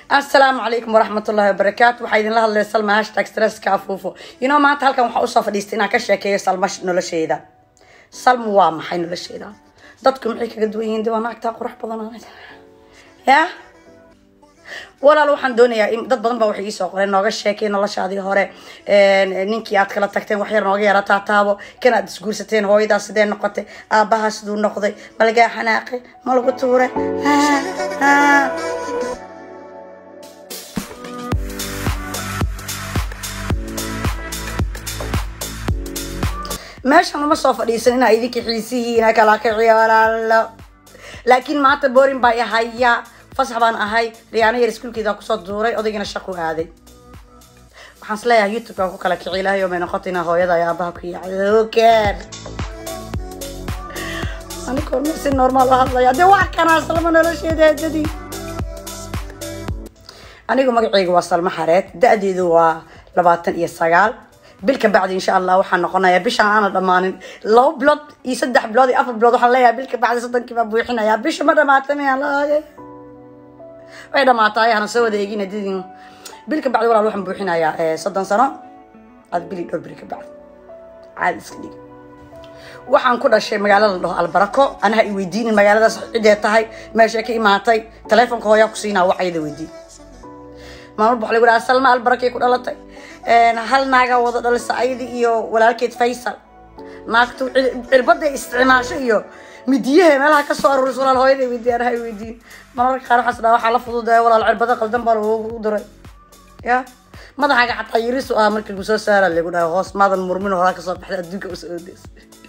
asalaamu calaykum waraxmat ullahi wabarakaatu waxaa idinla hadlaya salma hashtag stresska afuufo inoo maanta halkan waxaa usoo fadhiistay inaan ka sheekeeyo salma nolosheeda salma waa maxay nolosheeda dadku maxay kaga duwan yihiin dibaa naagtaa qurux badan ya walaal waxaan doonayaa in dad badan baa waxay iisoo qoreen nooga sheekay noloshaadii hore ninkii aad kala tagteen waxyar nooga yara taataabo kan aad isguursateen hooyadaa sidee noqotay aabahaa siduu noqday ma lagaa xanaaqay ma lagu tuuray meeshan uma soo fadhiisan inaa idinka xiisihiina kala kiciyo walaalo laakiin maanta borin baa ihaya fasax baan ahay riyaano yar iskuulkeeda kusoo duuray odaygina shaqu aaday waxaan isleeyahay youtube baan ku kala kici ilahay oo may noqota inaa hooyada ay aabaha ku yacdoker aniga hormar si normaal u hadlaya dee wax kanaa salma nolosheeda hadadii anigu magacayga waa salmo xareed da-deedu waa labaatan iyo sagaal bil ka bacdi insha allah waxaa noqonayaa bishaan aana dhammaanin laba bilood iyo saddex bilood iyo afar bilood waxaan leeyahay bil ka bacdi soddonkii baa buuxinayaa bisha ma dhamaata miyaan laage way dhamaataay hana soo wada eegin hadidin bil ka bacdi walaal waxaan buuxinayaa soddon sano ad bili dhowr bili ka bacdi caadi iska dhig waxaan ku dhashay magaalo la dhaho albarako anaha i weydiinin magaaladaas cidee tahay meeshay ka imaatay taleefonka hooyaa ku siinaa wacayada weydiin maalmar waxa lagu dhaha salma albarakay ku dhalatay hal naagaa wada dhalisa ayadi iyo walaalkeed faysal naagtu cirbaday isticmaasho iyo midiyahe meelaha kasoo aruuris walaal hooyada weydiin anaha i weydiin mararka qaar waxaas dhaha waxaa la fududaya walaal cirbada qaldan baa lagu diray ya madaxaaga xataa yirisu ah markii lagu soo saara lagu dhaha hoos maadan murmin horaa kasoo baxday adduunka usoo odeys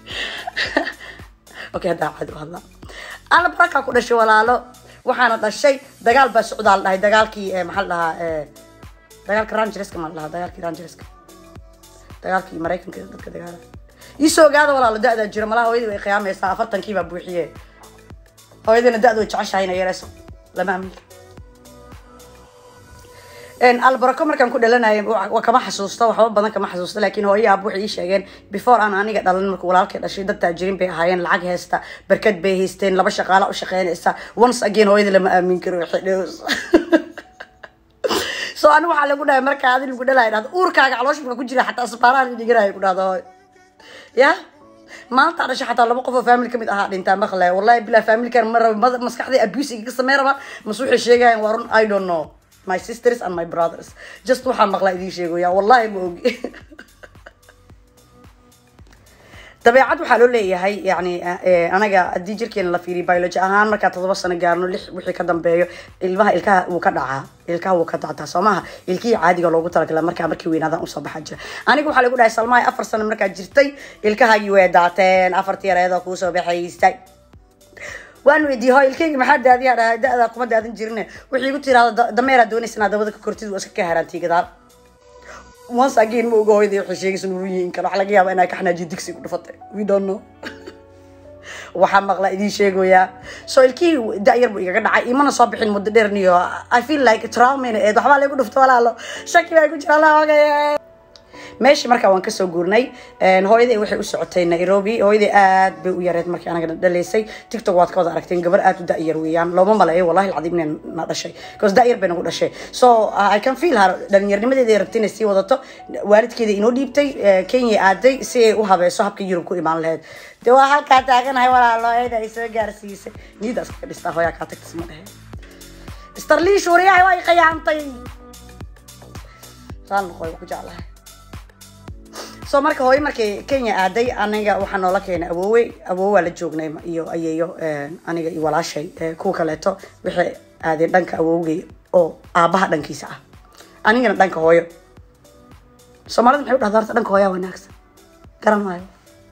okay haddaa caadi u hadlaa albaraka ku dhashay walaalo waxaana dhashay dagaal baa socdaa la dhahay dagaalkii maxaa la dhahaa dagaalka rangereska maa la dhahaa dagaalkii rangereska dagaalkii maraykanka dadka dagaala iisoo ogaada walaalo da-daa jiro malaha hooyadii way qiyaamaysaa afartankii baa buuxiye hooyadina da-da way jeceshahay ina yareyso lama aaminka albarako markaan ku dhalanayay kama xasuusto waxba badan kama xasuusto laakiin hooyo aab waxay ii sheegeen before aan aniga dhalan marka walaalkay dhashay dad taajiriin bay ahaayeen lacag haysta barkad bay haysteen laba shaqaala u shaqeynaysa once again hooyada lama aamin karo xidhows so ani waxaa lagu dhahay markaa adi lagu dhalaya dhahdo uurkaaga calooshka ku jira xataa asbaaraha dhiganaya ku dhahdo hooy ya maanta dhashay xataa laba qof oo family kamid ahaa dhintaa maqlaya wallahi bilaa familkan ma raba maskaxday abuse iga samey raba mas waxay sheegayaan waa run i don't know my sisters and my brothers just waxaa maqlaa idiin sheegoya wallahi ma ogi dabeecad waxaa loo leeyahay yani anaga haddii jirkeena la fiiriyo biology ahaan markaa todoba sano gaarno lix wixii ka dambeeyo ilmaha ilkaha wuu ka dhacaa ilkaha wuu ka dacdaa soo maha ilkihii caadiga loogu talagala markaa markii weynaadan usoo baxaa jira aniga waxaa lagu dhahay salmahay afar sano markaa jirtay ilkahaagii way daateen afartii yareedoo kuusoo baxaystay waan weydiiyey hoo ilkeyga maxaa daadiyaa dhahay da-daa kuma daadan jirine waxay igu tiraada dameeraa doonaysa inaad dabada ka kortid waa iska ka haraantii gadaal once again ma oga hooyadii waxay sheegaysa nuruyiin kale waxaa laga yaabaa inaa ka xanaajiyo digsi ku dhufatay we don't know waxaa maqlaa idiin sheegoyaa so ilkihii da-yar buu igaga dhacay imana soo bixin muddo dheerniyo i feel like traumana eed waxbaa lagu dhufta walaalo shaki baa ku jira allah ogay meeshii markaa waan kasoo guurnay hooyaday waxay u socotay nairobi hooyaday aad bay u yareed markii anaga dhalaysay tiktok waad ka wada aragteen gabar aad u da-yar weeyaan looma maleeyo wallahi alcadiim inay na dhashay because da-yar bay nagu dhashay so i can feel her dhalinyaernimadeeda ay rabtay inay sii wadato waalidkeeda inoo dhiibtay kenya aaday si ay u habeeso habka yurub ku imaan lahayd dee waa halkaa taaganahay walaalo hooyada ay soo gaarsiisay niida iskaga dhistaa hooyaa kaa tagtas ma dhehe starliish wariyahay waa i qayaantay saan noqoy ku jeclahay so marka hooyo markay kenya aaday aniga waxaa noola keenay awoowe awoowaa la joognay iyo ayeeyo aniga iyo walaashay kuwa kaleeto waxay aadeen dhanka awowgay oo aabaha dhankiisa ah anigana dhanka hooyo soomaalida maxay u dhahdaa horta dhanka hooyaa wanaagsan garan maayo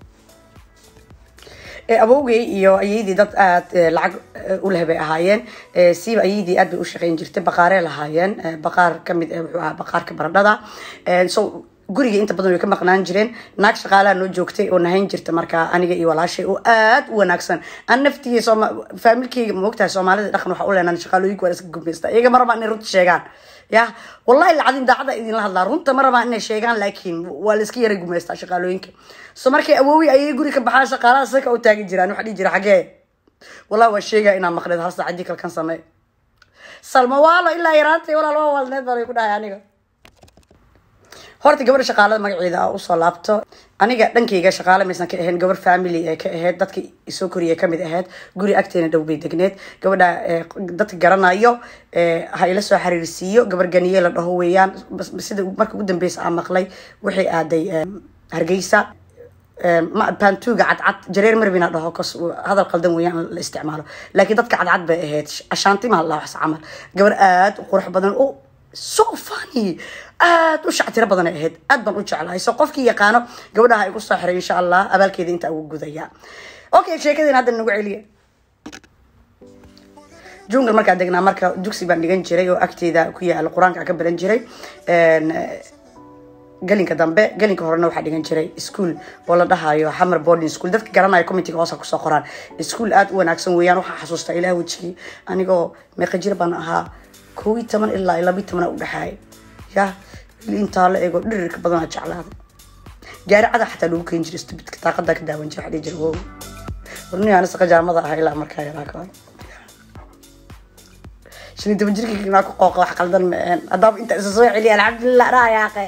awowgay iyo ayeydii dad aad lacag uleh bay ahaayeen siiba ayeydii aad bay u shaqeyn jirtay baqaaree lahaayeen baqaar kamid wuxuu ahaa baqaarka baradhada so guriga inta badan way ka maqnaan jireen naag shaqaalaha noo joogtay oo nahayn jirta markaa aniga iyo walaashay oo aad u wanaagsan an naftiga faamilkeyga maogtahay soomaalida dhaqan waxa u leenaan shaqaalooyinka waa iska gumaysta iyaga ma rabaa inay runta sheegaan ya wallahi lacadin daacada idinla hadlaa runta ma rabaa inay sheegaan laakiin waa la iska yara gumaystaa shaqaalooyinka so markay awoowi ayay guri ka baxaa shaqaalaha saka u taagi jiraan waxa dhihi jira xagee wallahi waa sheegaya inaa maqneed hal saacadii kalkan samee salma waalo ilaa yaraantay walaal waa walneed baan ku dhahay aniga horta gabadha shaqaalada magaceeda a usoo laabto aniga dhankayga shaqaale maysan ka ahayn gabar family ee ka ahayd dadka isoo koriya kamid ahayd guri agteena dhow bay degneed gabadha dadka garanayo ha ila soo xiriirsiiyo gabar ganiye la dhaho weeyaan sida marka ugu dambeysa aan maqlay waxay aaday hargeysa bantuga cadcad jareer marwina dhaho kos hadal qaldan weeyaan la isticmaalo laakiin dadka cadcad bay ahayd ashaantimaa la wax camal gabar aada u qurux badan o so funny aada u shactiro badan ay ahayd aad baan u jeclahay so qofkii yaqaano gabadhaha igu soo xiray insha allah abaalkeeda intaa ugu gudaya okay sheekadeen hadda nagu celiya jungal markaa degnaa marka dugsi baan dhigan jiray oo agteeda ku yaala qur-aanka ka baran jiray galinka dambe galinka horena waxaa dhigan jiray ischool oo la dhahayo hammer boarding school dadka garanayo committeega hoosa kusoo qoraan ischool aada u wanaagsan weeyaan waxaa xasuustaa ilaah wejigii anigoo meeqa jir baan ahaa kow iyo toban ilaa labiyo tobana udhexaaya ya intaa la eego dhirirka badanaa jeclaaday gaari cada xataa lagu keeni jiray stubidka daaqadaa ka daawan jira waxaa jira wow warni ana saqa jaamada ahaa ilaa markaa yaraa ka shan iyo toban jirkii naa ku qooqa wax qaldan ma ahan haddaaba inta isa soo celiya alxamdulilah raayaaqe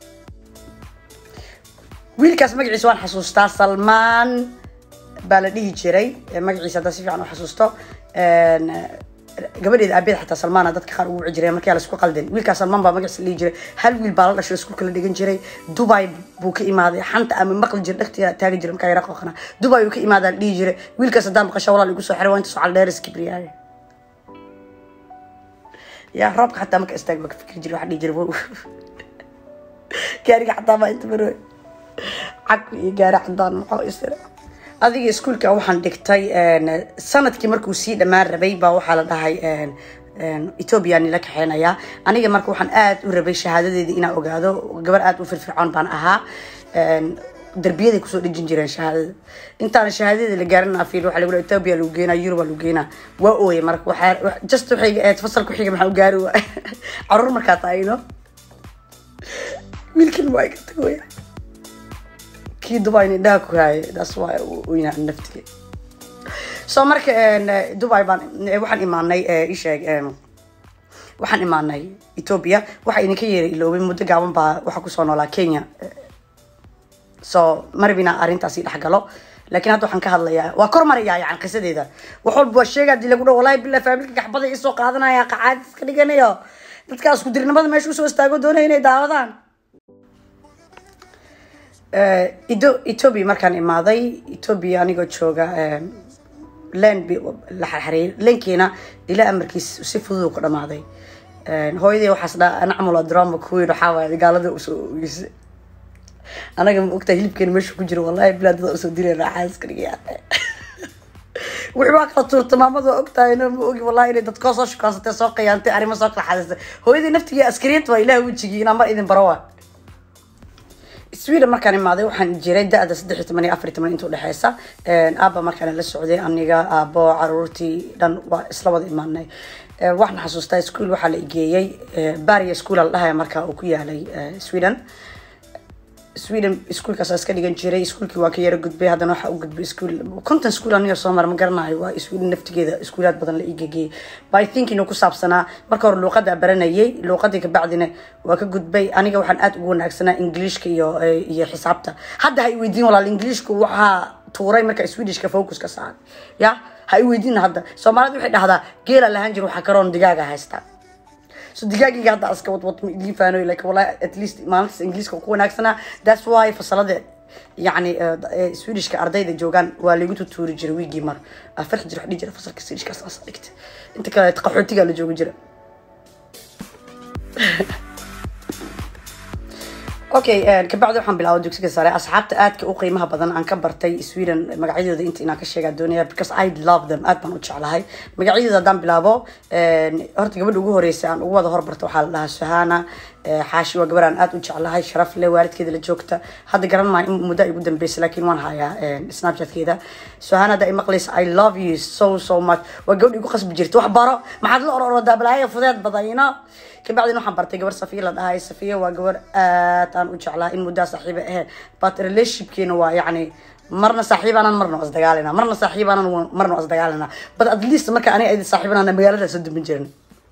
wiilkaas magaciisa waan xasuustaa salmaan baa la dhihi jiray magaciisa haddaa si fiican u xasuusto gabadheeda aabeed xataa salmaana dadka qaar ugu wici jireen markii la isku qalden wiilkaas salmaan baa magaciisa la dhihi jiray hal wiil baa la dhashay iskuulka la dhigan jiray dubai buu ka imaaday xanta ama maqli jira dhagtiya taagi jira markaa yara qooqana dubai uu ka imaadaa la dhihi jiray wiilkaas haddaan maqasha walaal igu soo xiray waa inta socal dheeris kibriyaaye yaa roobka xataa marka istaag baa ka fikri jiray waxaa dhihi jiray wow gaariga xataa baa inta marooy cag iyo gaari cadaan maxaa isira adiga iskuulka waxaan dhigtay sanadkii markuu sii dhammaan rabay baa waxaa la dhahay ethoobiya nila kaxeynayaa aniga marka waxaan aada u rabay shahaadadeeda inaan ogaado gabar aada u firfircoon baan ahaa darbiyaday kusoo dhejin jireen shahaadada intaana shahaadada la gaarin afiil waxaa lagu ethoobia lagu geynaa yurub lagu geynaa waa ooye marka waxaa just waxay ahayd fasalka xiga maxaa u gaari waay caruur markaa taayno wiilkan waa iga tagoya kii dubai indhaha ku haayay taas waa oyna naftige so marka dubai baan waxaan imaanay isheeg waxaan imaanay ethoobia waxaa idinka yeeray iloobay muddo gaaban baa waxaa kusoo noolaa kenya so marabina arrintaasi dhex galo laakiin hadda waxaan ka hadlayaa waa kor marayaa yani qisadeeda wax walba waa sheega hadii lagu dhaho wallahi billah faamilka gaxbada isoo qaadanaya qacaad iska dhiganayo dadkaas ku dirnimada meesha usoo istaago doonaya inay daawadaan ethoobia markaan imaaday ethoobia anigoo jooga len la xarxareeyay lenkiina ilaa amarkiis si fudud ku dhamaaday hooyadii waxaas dhaa anacmalo drama kuweyn waxaa waaya gaalada usoo ogeysa anaga ma ogtaa hilibkeena meesha ku jiro wallahi bilaa dada usoo direen raaxaaska dhigaya wixii waa kala tuurta maamada waa ogtahay no ma ogi wallahi inay dadkoo soo shukansatay soo qiyaantay arrimo soo kala xadaysay hooyadii naftigii askariyad waa ilaah wejigii inaa mar idin baro waa sweden markaan imaaday waxaan jiray da-da saddex iyo toban iyo afar iyo toban inta udhexeysa aaba markaan la socday aniga aabo caruurtii dhan waa isla wada imaanay waxaan xasuustaa ischool waxaa la igeeyey baria school la dhahaya markaa uu ku yaalay sweden sweden iskuolkaas iska dhigan jiray iskuolkii waa ka yaro gudbay haddana waxaa u gudbay iskuol conton school aniga soo mara ma garanayo waa sweden naftigeeda iskuulaad badan la igegeyey by thinking uu ku saabsanaa marka hore luuqada baranayay luuqadii kabacdina waa ka gudbay aniga waxaan aada ugu wanaagsanaa ingiliishka iyo iyo xisaabta hadda ha i weydiin walaal ingiliishku waxaa tuuray marka swedishka focuska saaray ya ha i weydiin hadda soomaalida waxay dhahdaa geela lahaan jir waxaa karoon digaaga haystaa so digaagiga hadda iska wadwad ma idiin faanoy like wallahi at least maalintaas ingiliiska ku wanaagsanaa that's why fasalada yacni swedishka ardayda joogaan waa lagu tutuuri jiray wiigii mar farxi jira wax dhihi jira fasalka swedishkaas aas dhigta inta kale qaxootigaa la joogi jira okay kabacdi waxaan bilaabay dugsiga sare asxaabta aadka u qiimaha badan aan ka bartay sweden magacyadooda inta inaan ka sheegaa doonaya because i love them aad baan u jeclahay magacyadooda haddaan bilaabo horta gabadha ugu horeysa aan ugu wada horbarta waxaa la dhahaa suhana xaashi waa gabar aan aad u jeclahay sharaf leh waalidkeeda la joogta hadda garan maayo in muddo ay ugu dambeysa laakiin waan hayaa snapchatkeeda suhana hadda ay maqlaysa i love you so so much waa gabadha igu qasbi jirta wax baro maxaad la ororodaa balaayo fudeed badan you know kabacdina waxaan bartay gabar safiya la dhahay safiya waa gabar aad aan u jeclaa in muddaa saaxiiba ahayd but relationshipkeena waa yacni marna saaxiibaanan marna waa isdagaalina marna saaxiibaanan marna waa isdagaalina but at least marka aniga idin saaxiibanana magaalada soo dumin jirin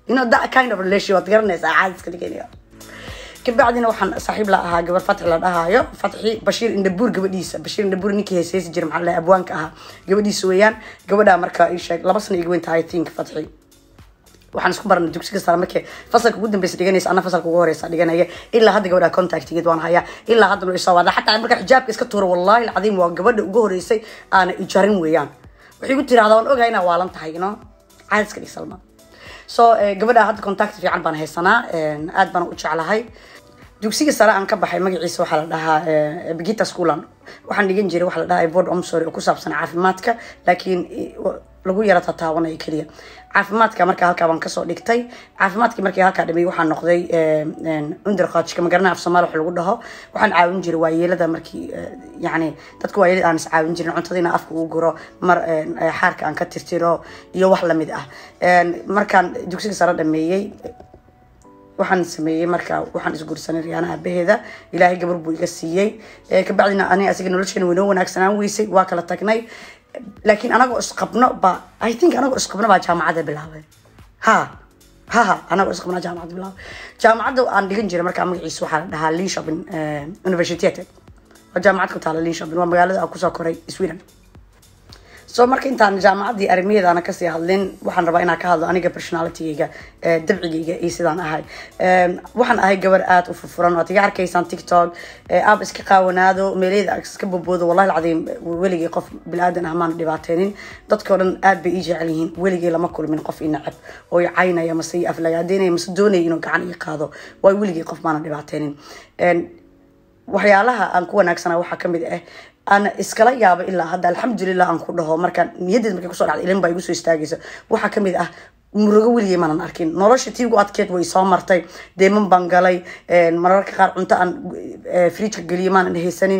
you know that kind of relation waad garanaysaa caadiska dhiganayo kabacdina waxaan saaxiib la ahaa gabar fatxi la dhahaayo fatxi bashiir indhabuur gabadhiisa bashiir indhabuur ninkii heeseysi jira maxaa la dhahay abwaanka ahaa gabadhiisa weeyaan gabadhaa marka ii sheeg laba sano iga weyn tahay i think fatxi waxaan isku baranay dugsiga sare markii fasalka ugu dambeysa dhiganaysa ana fasalka ugu horeysa dhiganaya ilaa hadda gabadha contactigeed waan hayaa ilaa hadda noo isoo wada xataa marka xijaabka iska tuuro wallahi alcadiim waa gabadha ugu horeysay aana ijarin weeyaan waxay ku tirahdaa waan ogahay inaa waalan tahay no caadiska dhig salma so gabadha hadda contact fiican baan haysanaa aad baan u jeclahay dugsiga sare aan ka baxay magaciisa waxaa la dhahaa begita schoolan waxaan dhigan jiray waxaa la dhahaa board omsory oo ku saabsan caafimaadka laakiin lagu yara tataawanaya keliya caafimaadka markaa halkaa baan kasoo dhigtay caafimaadkii markii halkaa dhameeyey waxaan noqday underqaajka magarana af soomaali wax lagu dhaho waxaan caawin jiray waayeelada markii yani dadka waayeelada aan is caawin jirin cuntada inaan afka ugu guro mar xaarka aan ka tirtiro iyo wax lamid ah markaan dugsiga sare dhameeyey waxaan sameeyey marka waxaan isguursanay riyaana aabaheeda ilaahay gabar buu iga siiyey kabacdina aniga asiga nolosheena waynoo wanaagsanaan weysay waa kala tagnay laakiin anagoo isqabno ba i think anagoo isqabno baa jaamacadda bilaabay ha ha ha anagoo isqabno jaamacadda bilaabay jaamacadda aan dhigan jiray markaa magaciisa waxaa la dhahaa linshopin universitet waa jaamacad ku taala linshopin waa magaalada aan kusoo koray sweden so marka intaan jaamacaddii arrimaheeda ana kasii hadlin waxaan rabaa inaan ka hadlo aniga personalitygayga dabcigayga iyo sidaan ahay waxaan ahay gabar aada u furfuran waad iga arkaysaan tiktok aab iska qaawanaado meeleyda iska boboodo wallahi alcadiim weligay qof bilaadan ah maana dhibaateynin dadkao dhan aad bay ii jecel yihiin weligay lama kulmin qof i nacab oo i caynaya mase i aflagaadeynaya mase doonaya inuu gacan ii qaado waay weligay qof maana dhibaateynin waxyaalaha aan ku wanaagsana waxaa kamid ah aan iskala yaabo ilaa hadda alxamdulilah aan ku dhaho markaan niyadeed markay kusoo dhacda ilin baa igu soo istaagaysa waxaa kamid ah murugo weligay maanan arkin nolosha tii ugu adkeed way soo martay deeman baan galay mararka qaar cunto aan fridjka geliyo maanan haysanin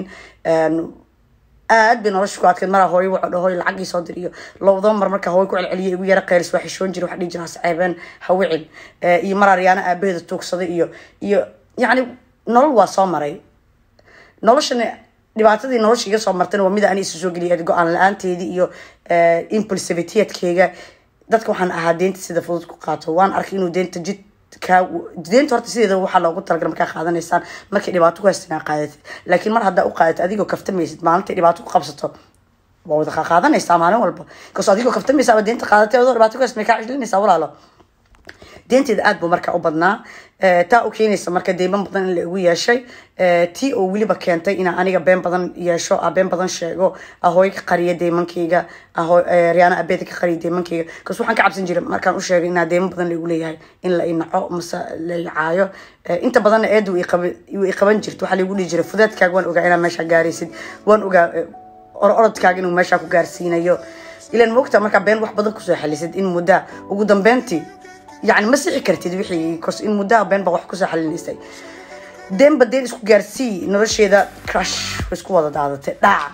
aad bay nolosha ku adkeed maraa hooyo wuxuu dhahoy lacag ii soo dir iyo lowdaba mar markaa hooyo ku celceliya igu yara qeylis waa xishoon jira waxa dhihi jira hasceebeen hawicin iyo maraa riyaana aabaheeda tuugsaday iyo iyo yacni nolol waa soo maray noloshana dhibaatadii nolosha iga soo martayna waa mida ani isu soo geliyay go-aan la-aanteedii iyo impulsivityeedkeyga dadka waxaan ahaa deenta sida fudud ku qaato waan arkay inuu deenta jid kaa deenta horta sideeda waxaa loogu talagalay markaa qaadanaysaan markay dhibaato ku haystan aa qaadatid laakiin mar haddaa u qaadatid adigoo kaftamaysid maalintay dhibaato ku qabsato waa wada qaadanaysaa maalin walba kaso adigoo kaftamaysa ama deenta qaadatay adoo dhibaato ku haysta may kaa cislinaysaa walaalo deenteeda aad buu marka u badnaa taa u keenaysa marka deyman badan in la igu yeeshay tii oo weliba keentay inaa aniga been badan yeesho a been badan sheego ahooy ka qariya deymankayga riyaana abeeda ka qariya deymankayga kas waxaan ka cabsan jiray markaan u sheegay inaa deyman badan laigu leeyahay in la inaco mase la icaayo inta badanna eeda wuu iqaban jirta waxaa laigu dhihi jiray fudeedkaaga waan ogaa inaa meeshaa gaaraysid waan ogaa orodkaaga inuu meeshaa ku gaarsiinayo ilan moogta markaa been wax badan kusoo xalisid in muddaa ugu dambeyntii يعني ما سixi kartid wixii kos in muddaha been baa wax kusoo xalinaysay deenba deen isku gaarsii nolosheeda crush way isku wada daadatay dhac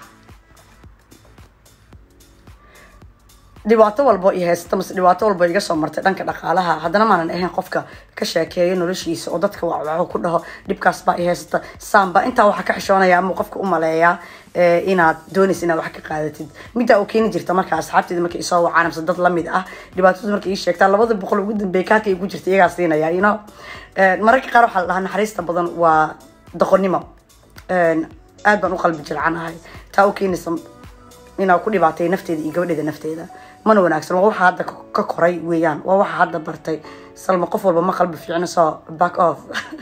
dhibaato walbo i haysta mase dhibaato walbo iga soo martay dhanka dhaqaalaha haddana maanan ahayn qofka ka sheekeeyo noloshiisa oo dadka waxu ku dhaho dhibkaas baa i haysata saamba intaa waxaa ka xishoonaya ama qofka u maleeyaa inaad doonaysa inaad wax ka qaadatid middaa oo keeni jirta marka asxaabteeda marka isoo wacaan mase dad lamid ah dhibaatadu marka ii sheegtaa labada boqol ugu dambeeya kaarka igu jirta iyagaa siinaya you know mararka qaar waxaa la dhahaa naxariista badan waa doqonnimo aad baan u qalbi jilcanahay taa u keenaysa inaa ku dhibaatay nafteeda iyo gabadheeda nafteeda mana wanaagsan waa waxa hadda ka koray weeyaan waa waxa hadda bartay salma qof walba ma qalbi fiicno soo back off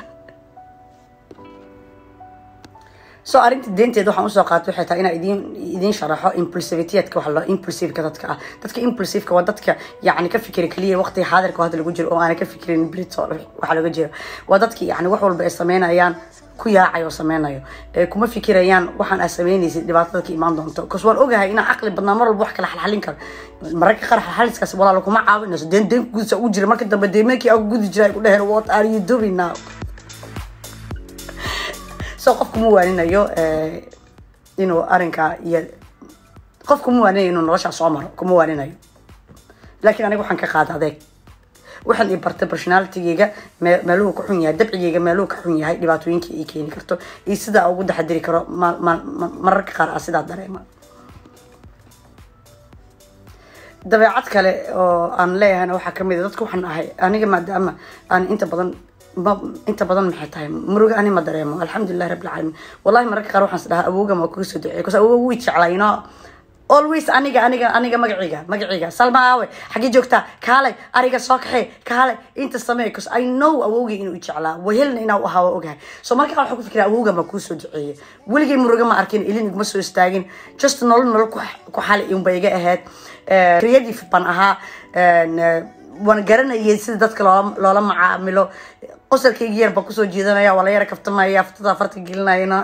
so arrinta deenteeda waxaan usoo qaatay waxay tahay inaa idin idin sharaxo impulsivityadka waxa la impulsiveka dadka ah dadka impulsiveka waa dadka yacni ka fikira keliya waqtiga xaadirka hadda lagu jiro oo aanay ka fikirin brito waxa laga jiro waa dadki yacni wax walba ay sameynayaan ku yaacay oo sameynayo kuma fikirayaan waxaan aad sameynaysid dhibaatada ka imaan doonto kas waan ogahay inaan caqli badnaa mar walba wax kala xalxalin karo mararka qaar xalxaliskaas walaalo kuma caawinayso deen deen gudisa ugu jira marka dambe deemeenkii aan gudi jira ay ku dheheen what are you doing now so qof kuma waaninayo inuu arrinkaa iyo qof kuma waaninayo inuu noloshaa soo maro kuma waaninayo laakiin aniga waxaan ka qaada adeeg waxaan i bartay personalitygeyga meeluhu ka xun yahay dabcigeyga meeluhu ka xun yahay dhibaatooyinka ay keeni karto iyo sidaa ugu taxadiri karo mararka qaar ah sidaa dareema dabeecad kale oo aan leeyahayna waxaa kamid a dadka waxaan ahay aniga maadaama aan inta badan ma inta badan maxay tahay muruga ani ma dareemo alxamdulilahi rabbil caalamiin wallahi mararka qaar waxaan is dhahaa awooga ma kuga soo duceey bcause awooga wii jeclaa you know always aniga aniga aniga magaciga magaciga salma aawe xaggee joogtaa kaalay ariga soo kaxee kaalay inta samee bcause i know awowgay inuu i jeclaa wahelna inaa u ahaa waa ogahay so markaa waxaan ku fikiraa awowga ma kuu soo duceeyey weligay muruga ma arkin ilin iguma soo istaagin just nolol nolol ku xali unba iga ahayd creative baan ahaa waan garanayay sida dadka loola loola macaamilo qosalkayga yar baan kusoo jeedanaya waa la yara kaftamaya aftada farta gelinayana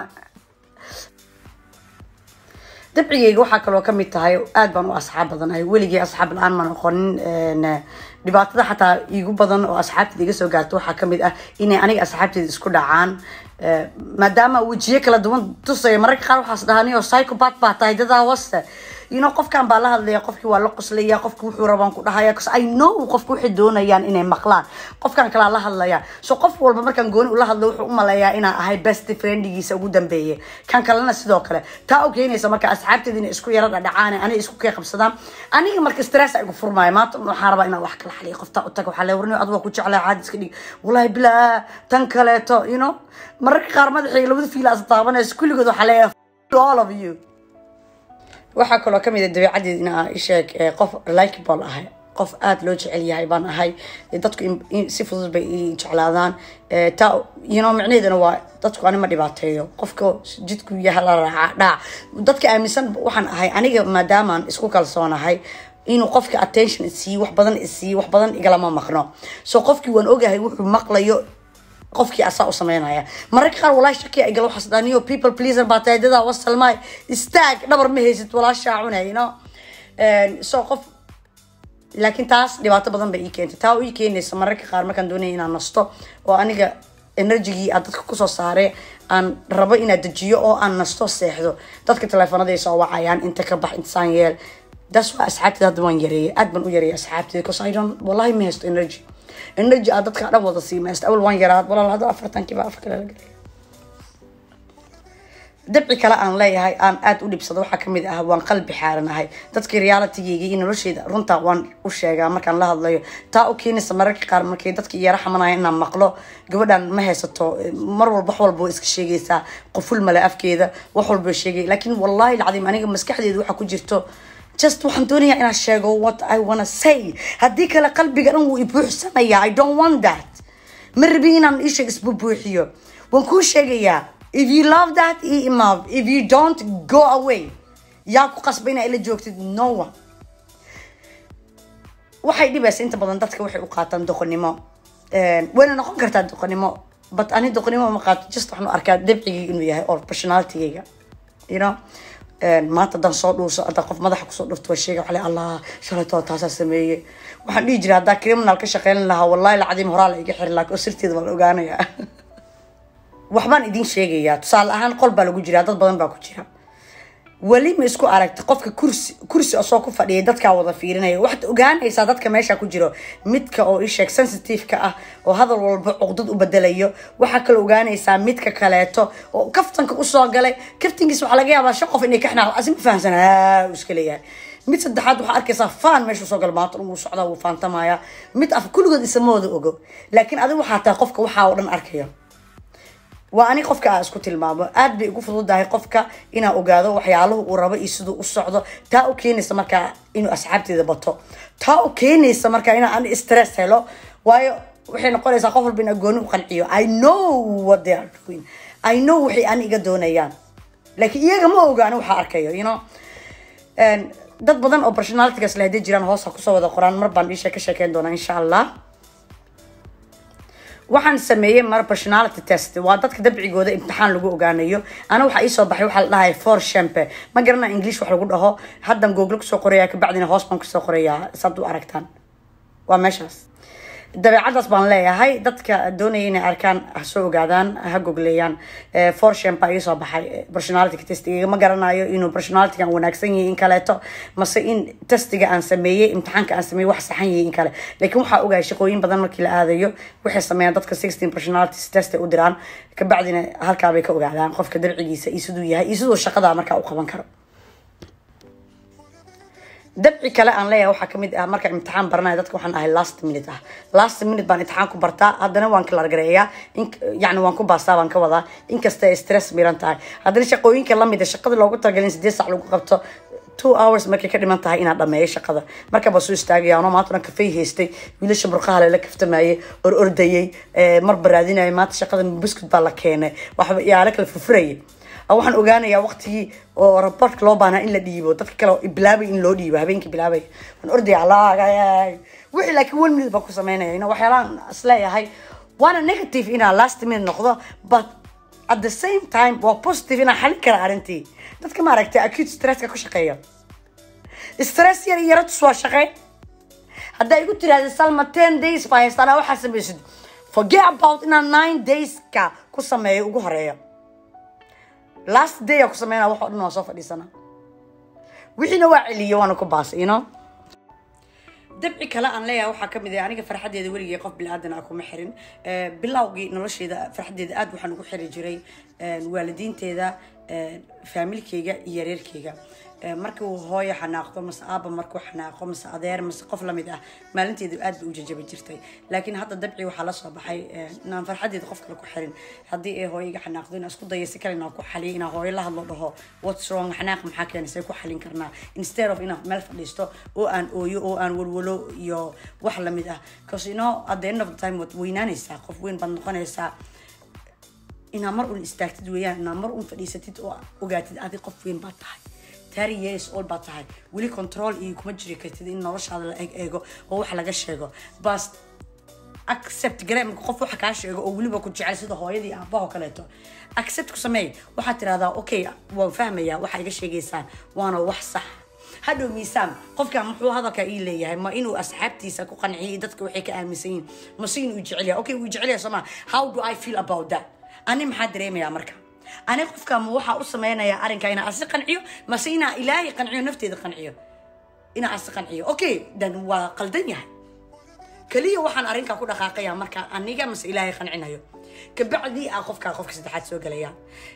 dabcigayga waxaa kaloo kamid tahay aad baan u asxaab badanahay weligii asxaab la-aan ma noqonin dhibaatada xataa iigu badan oo asxaabteeda iga soo gaarto waxaa kamid ah inay aniga asxaabteeda isku dhacaan maadaama wejiyo kala duwan tusaya mararka qaar waxaas dhahaniyo psychopat baa tahay dadaa waste you know qofkan baa la hadlaya qofkii waa la qoslaya qofki wuxuu rabaan ku dhahaya cause i know qofka waxay doonayaan inay maqlaan qofkan kalaa la hadlaya so qof walba markaan gooni ula hadlo wuxuu umaleeyaa inaan ahay best friendigiisa ugu dambeeye kan kalena sidoo kale taa u keenaysa marka asxaabteeda inay isku yara dhadhacaan aniga isku kee qabsadaan aniga marka stress igu furmaayo maanta waxaan rabaa inaan wax kala xaliyo qofta u taga waxaa le warni adiga ku jeclaa caadi iska dhig wallahi bilaa tan kaleeto you know mararka qaar madaxayga labada fiila as taabanayso kulligood waxaa leeyahay all of you waxaa kaloo kamid a dabeecadeed in aa isheeg qof likeable ahay qof aada loo jecel yahay baan ahay dadku si fudud bay i jeclaadaan taa you know micnaheedana waa dadku ani ma dhibaateeyo qofka jidku yaha la raaca dhaac dadka aaminsan waxaan ahay aniga maadaamaan isku kalsoonahay inuu qofka attention isiiyo wax badan isiiyo wax badan igalama maqno so qofkii waan ogahay wuxuu maqlayo qofkii asaa u sameynaya mararka qaar walaahi shakiya igala waxaas dhaniyo people pleaser baa tahay dadaa wasalmaay istaag dhabar ma haysid walaashaa cunay no so qof laakiin taas dhibaato badan bay ii keentay taa ii keenaysa mararka qaar markaan doonaya inaan nasto oo aniga enerjigii aad dadka kusoo saare aan rabo inaad dejiyo oo aan nasto seexdo dadka teleefonaday soo wacayaan inta ka bax intasaan yeel das waa asxaabteeda hadda waan yareeyay aad baan u yareeyay asxaabteeda because i don't wallahi ma haysto energy energy aad dadka dhan wada siimaysta awal waan yaraad walaal hadda afartankiiba afar kale la gelay dabci kale aan leeyahay aan aada u dhibsado waxaa kamid ah waan qalbi xaaranahay dadkii realitigeyga iyo nolosheeda runta waan u sheegaa markaan la hadlayo taa u keenaysa mararka qaar markay dadka yara xamanaya inaan maqlo gabadhan ma haysato mar walba wax walba way iska sheegaysaa qoful male afkeeda wax walba sheegay laakiin wallahi alcadiim aniga maskaxdeeda waxaa ku jirto just waxaan doonayaa inaan sheego what i wanna say haddii kale qalbiga dhan wuu ibuuxsanaya i don't want that ma rabi inaan isheeg isbubuuxiyo waan kuu sheegayaa if you love that i imaab if you don't go away yaa ku qasba inaa ila joogtid no one waxay dhibaysa inta badan dadka waxay u qaataan doqonnimo wayna noqon kartaa doqonnimo but ani doqonnimo ma qaato just waxaan u arkaa dabcigayga inuu yahay or personalitygayga you know maanta haddaan soo dhuuso haddaan qof madaxa kusoo dhufto waa sheega waxaa allah shalaytoo taasaa sameeyey waxaan dhihi jiray haddaa criminal ka shaqeyn lahaa wallahi lacadiim horaa la iga xiri laha oo sirteeda waa la ogaanayaa waxbaan idin sheegayaa tusaale ahaan qol baa lagu jiraa dad badan baa ku jira weli ma isku aragta qofka kursi kursi asoo ku fadhiyay dadkaa wada fiirinaya waxaad ogaanaysaa dadka meesha ku jiro midka oo isheeg sensitive-ka ah oo hadal walba cuqdad u bedelayo waxaa kaloo ogaanaysaa midka kaleeto oo kaftanka usoo galay kaftankiis waxaa laga yaabaa shan qof inay ka xanaaq asi ma fahamsan haa iska leeyahay mid saddexaad waxaa arkaysaa faan meesha usoo gala maanta wuu socdaa wuu faantamaya mid af kulligood isama wada ogo laakiin adiga waxaa tahay qofka waxaa oo dhan arkayo waa ani qofka aa isku tilmaamo aad bay ugu fududahay qofka inaa ogaado waxyaaluhu uu rabo iyo siduu u socdo taa u keenaysa markaa inuu asxaabteeda bato taa u keenaysa markaa inaa ani stress helo waayo waxay noqonaysaa qof walba inaa gooni u qanciyo i know what they are doing i know waxay ani iga doonayaan laakiin iyaga ma ogaani waxaa arkayo you know dad badan oo personalitygaas la hadii jiraan hoosa kusoo wada qoraan mar baan dhiisha ka sheekeyn doonaa insha allah waxaan sameeyey mar personality test waa dadka dabcigooda imtixaan lagu ogaanayo ana waxaa iisoo baxay waxaa la dhahay for shampe ma garanaa english wax lagu dhaho haddan google kusoo qoraya kabacdina hoos baan kusoo qorayaa saad u aragtaan waa meeshaas dabeecadaas baan leeyahay dadka doonaya inay arkaan ha soo ogaadaan ha gogleeyaan for shampa iisoo baxay personality testiga ma garanayo inuu personalitygan wanaagsan yahay in kaleeto mase in testiga aan sameeyey imtixaanka aan sameeyey wax saxan yahay in kale laakiin waxaa ogahay shaqooyin badan markii la aadayo waxay sameeyaan dadka sixteen personalities test u diraan kabacdina halkaabay ka ogaadaan qofka dabcigiisa iyo siduu yahay iyo siduu shaqada markaa u qaban karo dabci kale aan leeyahay waxaa kamid ah marka imtixaan baranaya dadka waxaan ahay last minute ah last minute baan imtixaan ku bartaa haddana waan kala gareeyaa yani waan ku baastaa baan ka wadaa inkasta ay stress miran tahay haddana shaqooyinka lamid a shaqada loogu talagalin sideed sac lagu qabto two hours markay ka dhiman tahay inaad dhameeyo shaqada markaba soo istaagaya anoo maanta dhan kafay haystay wiilasha burqaha lela kaftamayay or ordayay mar baraadinayay maanta shaqada buskud baa la keenay waxba yaala kala furfurayay waxaan ogaanayaa waqtigii oo raportka loo baahnaa in la dhiibo dadka kale bilaabay in loo dhiibo habeenkii bilaabay waan ordaya allah wixii laakiin one minute baan ku sameynaya ina waxyaalaan isleeyahay waana negative inaa last minute noqdo but at the same time waa positive inaa xalin kara arrintii dadka maaragtay acute stresska ku shaqeeya stress yar yara tus waa shaqey haddaa igu tiraahda salma ten days baa haystaan waxaa samaysid forget about inaa nine dayska ku sameeyo ugu horeeya last day aa ku sameynaa wax oo dhan waa soo fadhiisana wixiina waa celiyo waana ku baasay you know dabci kale aan leeyahay waxaa kamid ah aniga farxadeeda weligay qof bilaadan ah kuma xirin bilowgii nolosheeda farxadeeda aad waxaan ugu xiri jiray waalidiinteeda faamilkeyga iyo yareerkeyga marka uu hooyo xanaaqdo mase aaba markuu xanaaqo mase adeer mase qof lamid ah maalinteedu aad bay u jajabi jirtay laakiin hadda dabci waxaa lasoo baxay inaan farxadeeda qof kale ku xirin haddii ay hooyo iga xanaaqdo inaan isku dayo si kale inaan ku xaliyo inaan hooyo la hadlo dhaho what's wrong xanaaq maxaa keenay say ku xalin karnaa instead of inaan meel fadhiisto oo aan ooyo oo aan walwalo iyo wax lamid ah because you know at the end of the time waad weynaanaysaa qof weyn baad noqonaysaa inaa mar un istaagtid weeyaan inaa mar un fadhiisatid oo ogaatid adi qof weyn baad tahay tari years old baad tahay weli control iyo kuma jiri kartid in noloshaada la eeg eego oo wax laga sheego bas accept gare marka qof waxa kaa sheego oo weliba ku jecel sida hooyadii aabaha oo kaleeto accept ku sameey waxaad tirahdaa okay waan fahmayaa waxaa iga sheegaysaan waana wax sax hadhow miisaan qofkan muxuu hadalka ii leeyahay ma inuu asxaabtiisa ku qanciyay dadka waxay ka aaminsan yihiin mase inuu jecel yahay okay wuu jecel yahay sooma how do i feel about that ani maxaa dareemayaa marka ani qofka ma waxaa u sameynayaa arrinka inaa asi qanciyo mase inaa ilaahay qanciyo nafteeda qanciyo inaa asi qanciyo okay dan waa qaldan yahay keliya waxaan arrinkaa ku dhaqaaqaya marka aniga mase ilaahay qancinayo kabacdii ah qofkaa qofka saddexaad soo gelaya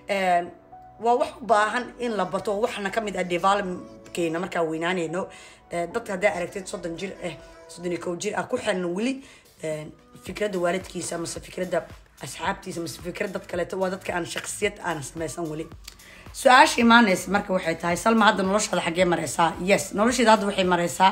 waa wax u baahan in la barto waxna kamid ah developkeena markaa weynaanayno dadka haddaa aragtid soddon jir ah soddon iyo kow jir ah ku xiran weli fikradda waalidkiisa mase fikradda asxaabtiisa mase fikrad dad kaleeto waa dadka aan shaksiyad aan samaysan weli su-aasha imaanaysa marka waxay tahay salma hadda noloshaada xaggee mareysaa yes nolosheeda hadda waxay mareysaa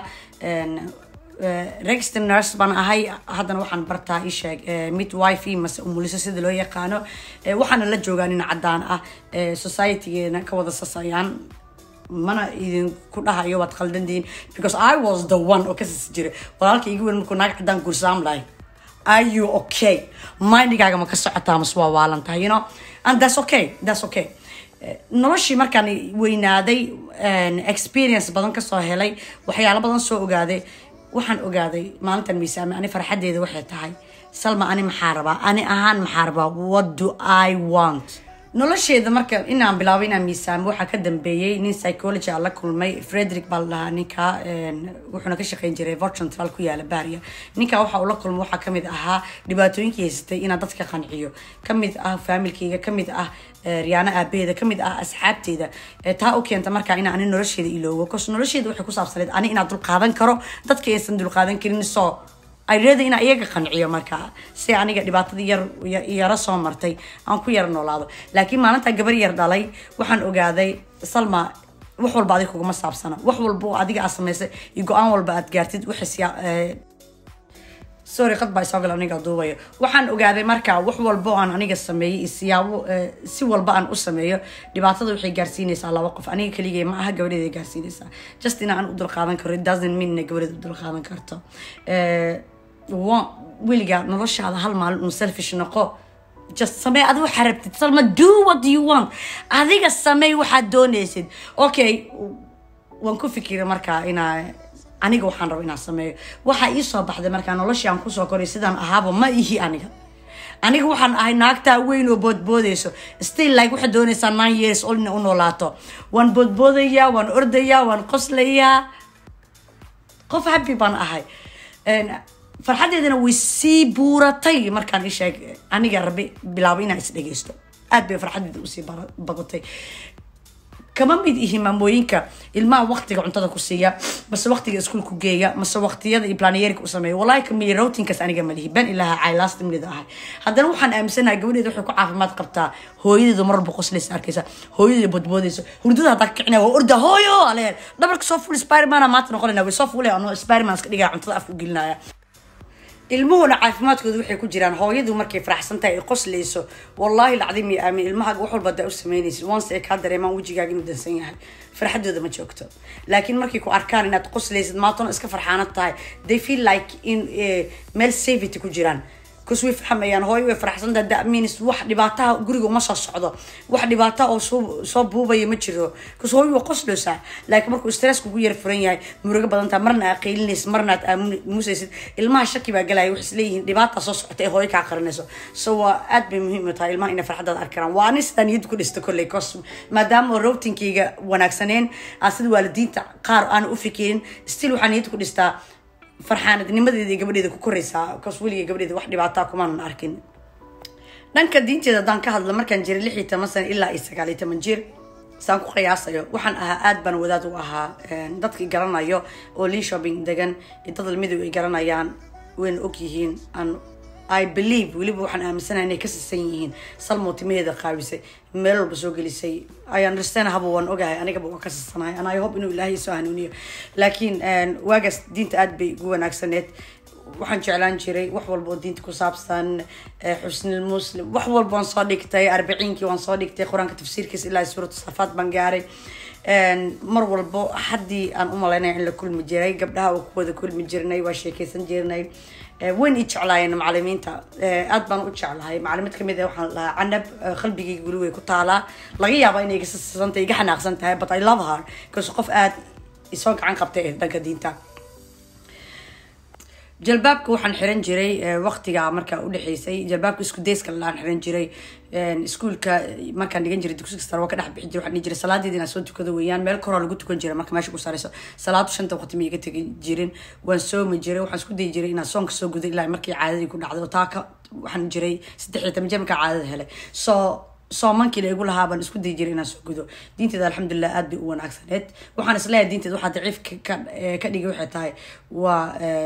register nurse baan ahay haddana waxaan bartaa isheeg midwife mase umuliso sida loo yaqaano waxaana la joogaa nin cadaan ah societygeena ka wada sasayaan mana idinku dhahayo waad khaldandiin because i was the one oo kasasi jira walaalka igu weyn markuu naag cadaan gursaam lahay are you okay mindigaaga ma ka socotaa mase waa waalan tahay you know and that's okay that's okay noloshii markaan weynaaday experience badan kasoo helay waxyaalo badan soo ogaaday waxaan ogaaday maalintan miisaame ani farxadeeda waxay tahay salma ani maxaa rabaa ani ahaan maxaa rabaa what do i want nolosheeda marka inaan bilaabay inaan miisaamo waxaa ka dambeeyey nin psychology aan la kulmay frederick baa la dhahaa ninka wuxuuna ka shaqeyn jiray vorcentral ku yaala baria ninka waxa uu la kulmay waxaa kamid ahaa dhibaatooyinkii haysatay inaan dadka qanciyo kamid ah faamilkeyga kamid ah riyaano aabaheeda kamid ah asxaabteeda taa u keenta markaa inaa ani nolosheeda iloogo bcause nolosheeda waxay ku saabsaneed ani inaan dulqaadan karo dadka aysan dulqaadan karin soo ayreeda inaa iyaga qanciyo markaa si aniga dhibaatadii yar yaro soo martay aan ku yara noolaado laakiin maalintaa gabar yar dhalay waxaan ogaaday salma wax walba adiga kuguma saabsana wax walba oo adiga aad samaysay iyo go-aan walba aad gaartid waxay sorry qad baa isoo gal aniga duubayo waxaan ogaaday markaa wax walba oo aan aniga sameeyey iyo siyaabo si walba aan u sameeyo dhibaatada waxay gaarsiinaysaa laba qof aniga keligay ma aha gabadheeda gaarsiinaysaa just in aan u dulqaadan karo it doesn't mean inay gabadheeda u dulqaadan karto weligaa noloshaada hal maalin un selfish noqo just samee adi waxaa rabtid salma do what you want adiga samey waxaad doonaysid okay waan ku fikira markaa inaa aniga waxaan rabo inaan sameeyo waxaa ii soo baxday markaa noloshii aan kusoo koray sidaan ahaaba ma ihi aniga aniga waxaan ahay naagtaa weyn oo boodboodayso still like waxaad doonaysaa nine years old ina u noolaato waan boodboodayaa waan ordayaa waan qoslayaa qof happy baan ahay farxadeedana way sii buuratay markaan isheeg aniga rabi bilaabo inaan is dhegeysto aad bay farxadeeda usii badatay kama mid ihi maamooyinka ilmaha waqtiga cuntada ku siiya mase waqtiga iskuulku geeya mase waqtiyada iyo planyeerika u sameeya wallahi kamiya routinkaas aniga malihi ban ilaha caay last minute ahay haddana waxaan aaminsanahay gabadheeda waxay ku caafimaad qabtaa hooyadeedu mar walba qoslaysa arkaysa hooyadeeda bodboodaysa hurdada haddaa kicinaya waa orda hooyo aleen dhabarka soo fuul spidermana maanta noqonayna way soo fuulay anoo spiderman iska dhigaya cuntada afku gelinaya ilmuhuna caafimaadkooda waxay ku jiraan hooyadu markay faraxsan tahay ay qoslayso wallaahi lacdim iyo aamin ilmahaaga wax walba hadaa u samaynaysid once ay kaa dareemaan wejigaaga inuu dansan yahay farxadooda ma joogto laakiin markay ku arkaan inaad qoslaysid maantona iska farxaanad tahay they feel like in meel safety ku jiraan kus way fahmayaan hooyo way faraxsantaha that means wax dhibaataha guriga uma soo socdo wax dhibaata oo soo soo buubaya ma jiro kus hooyo waa qosloosaa laakiin markuu stress kugu yar furan yahay murugo badantaa marna aad qaylinaysid marna aad aamusaysid ilmaha shaki baa galaya waxay isleeyihiin dhibaata soo socota ee hooyo kaa qarinayso so waa aad bay muhiim u tahay ilmaha inay farxadaada arkaraan waa ani sidaa niyad ku dhista kolley cos maadaama routingkayga wanaagsaneen aan sida waalidiinta qaar aan u fikirin still waxaa niyad ku dhistaa farxaanadnimadeeda iyo gabadheeda ku koraysaa bcause weliga gabadheeda wax dhibaataa kumaanan arkin dhanka diinteeda haddaan ka hadlo markaan jiray lix iyo toban sano ilaa iyo sagaal iyo toban jir saan ku qiyaasayo waxaan ahaa aad baan wadaad u ahaa dadkii garanayo oo lii shopping degan dad almidow ay garanayaan wayna og yihiin aan i believe weliba waxaan aaminsanahay inay ka sisan yihiin salmo timaheeda qaawisay meel walba soo gelisay i understand haba waan ogahay anigaba waan ka sisanahay and i hope inuu ilaahay soo hanuuniyo laakiin waagaas diinta aad bay ugu wanaagsaneed waxaan jeclaan jiray wax walba oo diinta ku saabsan xusnil muslim wax walba waan soo dhigtay arbiciinkii waan soo dhigtay qur-aanka tafsiirkiisa ilaa suuratu safaad baan gaaray mar walbo haddii aan u malaynaya in la kulmi jiray gabdhaha oo kuwada kulmi jirnay waa sheekeysan jirnay wayn i jeclaayeen macalimiinta aad baan u jeclahay macalimid kamid ah waxaan lahaa canab qalbigayga guli way ku taalaa laga yaaba inay iga sisantay iga xanaaqsan tahay but i love her because qof aad isoo gacan qabtay ee dhanka diinta jalbaabka waxaan xiran jiray waqtiga markaa udhexeysay jalbaabka isku dayska laan xiran jiray iskuulka markaan dhigan jiray dugsiga sare waa ka dhex bixi jiray waxaan dhihi jiray salaadeeda inaan soo tukado weeyaan meel koroo lagu tukan jiray marka meesha ku saarayso salaadu shanta waqti ma iga tegi jirin waan soomi jiray waxaan isku dayi jiray inaan soonka soo gudo ilaa markii caadadii ku dhacday oo taa ka waxaan jiray saddex iyo toban jeer markaa caadada helay soo soomankiila igu lahaa baan isku dayi jiray inaan soo gudo diinteeda alxamdulilah aad bay u wanaagsaneed waxaan isleeyahay diinteeda waxaa daciif ka dhigay waxay tahay waa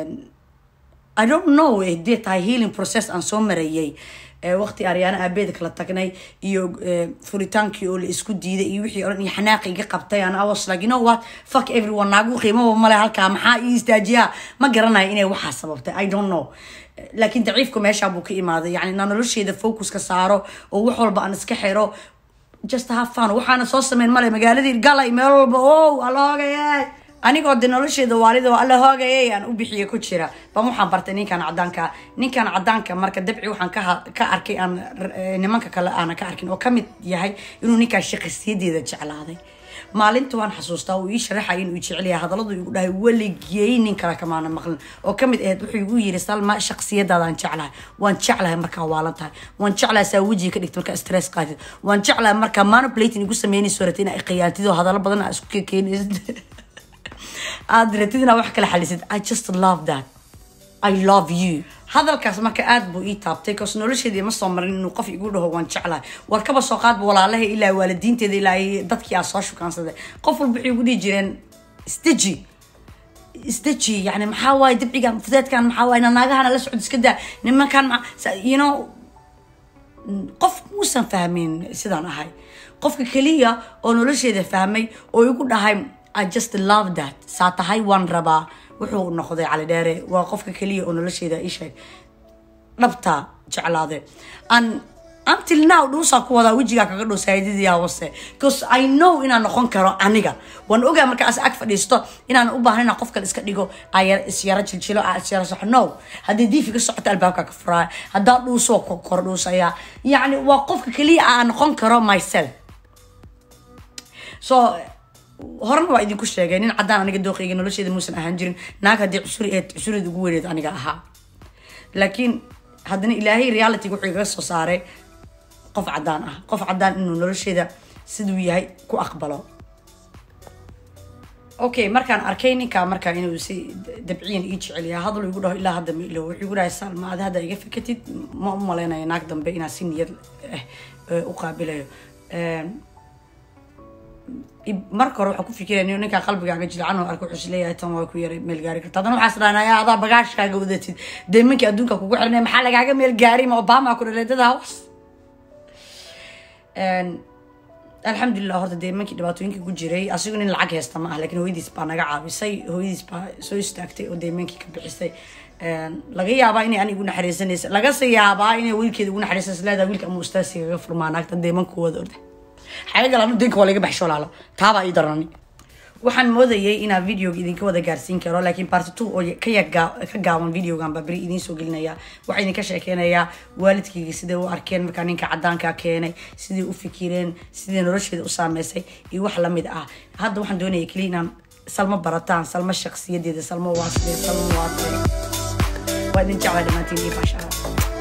i don't know hadee tahay healing process aan soo marayay waqti aryaana aabeeda kala tagnay iyo furitaankii oo la isku diiday iyo wixii oran iyo xanaaqi iga qabtay an awas like you know what fuck everyone naagu qiimaba male halkaa maxaa ii istaajiyaa ma garanayo inay waxaa sababtay i don't know laakiin daciifku meeshaa buu ka imaaday yani inaan nolosheeda focuska saaro oo wax walba aan iska xiro just have fun waxaana soo sameyn male magaaladii galay meel walba o aloogaye anigoo de nolosheeda waalida alla hoogayay aan u bixiya ku jira baan waxaan bartay ninkan cadaanka ninkan cadaanka marka dabci waxaan ka arkay aan nimanka kale aana ka arkin oo kamid yahay inuu ninkaa shaqasiyadeeda jeclaaday maalinta waan xasuustaa uu ii sharaxaya inuu jecelyahay hadalladu igu dhahay weligey nin kale kamaana maqlin oo kamid ahayd wuxuu igu yiri salma shaqsiyadaadaan jeclahay waan jeclahay markaa waalan tahay waan jeclahay saa wejiga ka dhigta markaa stress qaatid waan jeclahay markaa manipulating igu sameynayso ratay inaa khiyaantid oo hadallo badan aa isku keenaysid aad ratid inaa wax kala xalisid i just love that i love you hadalkaas marka aad buu ii taabtay kaas nolosheedii ma soo marin inuu qof igu dhaho waan jeclahay war kaba soo qaadba walaalaha ilaa waalidiinteeda ilaa dadkii aa soo shukaansaday qof walba waxay ugu dhihi jireen steji steji yani maxaa waaye dabcigan fudeedkan maxaa waaye naagahana la socod iska daa nimankan you know qof muusan fahmin sidaan ahay qofka keliya oo nolosheeda fahmay oo igu dhahay i just love that saa tahay waan rabaa wuxuu noqday cali dheere waa qofka keliya oo nolosheeda isheeg dhabta jeclaade an until now dhuusaa ku wadaa wejigaa kaga dhow saayidadii hoose because i know inaan noqon karo aniga waan ogaa markaas ag fadhiisto inaan u baahan inaan qof kale iska dhigo isyaro jiljilo isyaro soxo no haddii diifi ka socoto albaabka ka furaa haddaa dhuusoo kor dhuusaya yacni waa qofka keliya aan noqon karo myself so horena waa idinku sheegay nin caddaan aniga dooqeyga nolosheeda muusan ahaan jirin naag haddii cusuri eed cusureed ugu weyneed aniga ahaa laakiin haddana ilaahay realityga wuxuu igaga soo saaray qof caddaan ah qof caddaan inuu nolosheeda siduu yahay ku aqbalo okay markaan arkay ninkaa markaa inuu si dabciyan ii jecelyaha hadal igu dhaho ilaa hadda ma ilo wuxuu igu dhahay salma adi hadda iga fikatid ma u maleynayo naag dambe inaan si niyad u qaabilayo marka hore waxaa ku fikiraya nin ninkaa qalbigaaga jilcan oo arka wuxuu isleeyahay tan waa ku yaray meel gaari karta haddana waxaas dhahnaya adaa bagaashkaaga wadatid deemankii adduunka kugu xirnay maxaa lagaaga meel gaari ma obama ku dhaleedada hawas alxamdulilah horta deemankii dhibaatooyinkii ku jiray asigu nin lacag haysta ma ah lakiin hooyadiis baa naga caabisay hooyadiis baa soo istaagtay oo deemaankii ka bixisay laga yaabaa inay aniga igu naxariisanaysa lagase yaabaa inay wiilkeeda ugu naxariisanaysa leedahay wiilka ama ustaasigaga furmaa naagta deemankooda orda xagagal anu dinka waa laga baxsho laalo taabaa ii darani waxaan moodayay inaa videoga idinka wada gaarsiin karo laakiin party two oo ka yaga ka gaaban videogan baa beri idiin soo gelinaya waxaa idinka sheekeynayaa waalidkayga siday u arkeen markaa ninka cadaanka keenay siday u fikireen siday nolosheeda u saameysay iyo wax lamid ah hadda waxaan doonaya keliya inaan salmo barataan salmo shaksiyadeeda salmo waaside salmo waate waa idin jeclaa dhammaantiin iyo baashaa